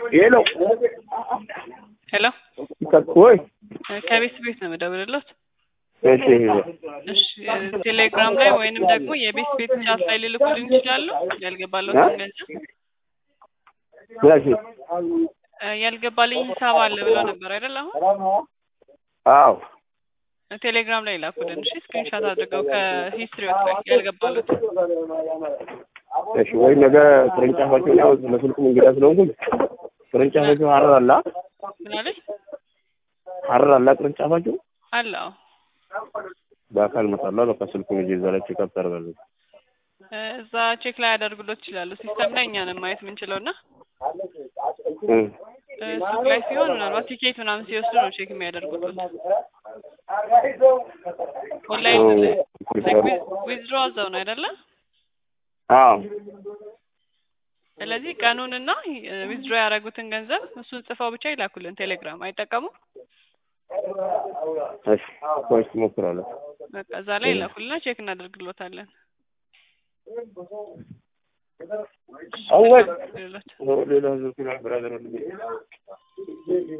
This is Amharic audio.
ሄሎ ሄሎ ወይ ከቤት ቤት ነው የምደውልልዎት። እሺ እሺ ቴሌግራም ላይ ወይንም ደግሞ የቤት ቤት ቻት ላይ ሊልኩልኝ ይችላሉ። ያልገባለሁትን ገንዘብ እሺ እ ያልገባልኝ ሂሳብ አለ ብለው ነበር አይደል? አሁን አዎ ቴሌግራም ላይ ላኩልን። እሺ ስክሪንሻት አድርገው ከሂስትሪዎት ላይ ያልገባሉት እሺ ወይ ነገ ቅርንጫፋቸው ያው ለስልኩም እንግዳ ስለሆንኩኝ ቅርንጫፋቸው ሀረር አላ ምናለኝ ሀረር አላ ቅርንጫፋቸው አለ አዎ በአካል እመጣለሁ። በቃ ስልኩን ይዤ እዛ ላይ ቼክአፕ ታደርጋለህ። እ እዛ ቼክ ላይ ያደርጉሎት ይችላሉ። ሲስተም ላይ እኛ ነን ማየት የምንችለው እና እ እ ሱቅ ላይ ሲሆን ምናልባት ቲኬት ምናምን ሲወስዱ ነው ቼክ የሚያደርጉት። ኦንላይን ዊዝድሮ አዘው ነው አይደለ? አዎ ስለዚህ ቀኑንና ዊዝድሮ ያደረጉትን ገንዘብ እሱን ጽፈው ብቻ ይላኩልን። ቴሌግራም አይጠቀሙም? እሺ ቆይስ እሞክራለሁ። በቃ እዛ ላይ ይላኩልና ቼክ እናደርግሎታለን። አወል ሌሎች ሌላ ህዝብ ብራዘር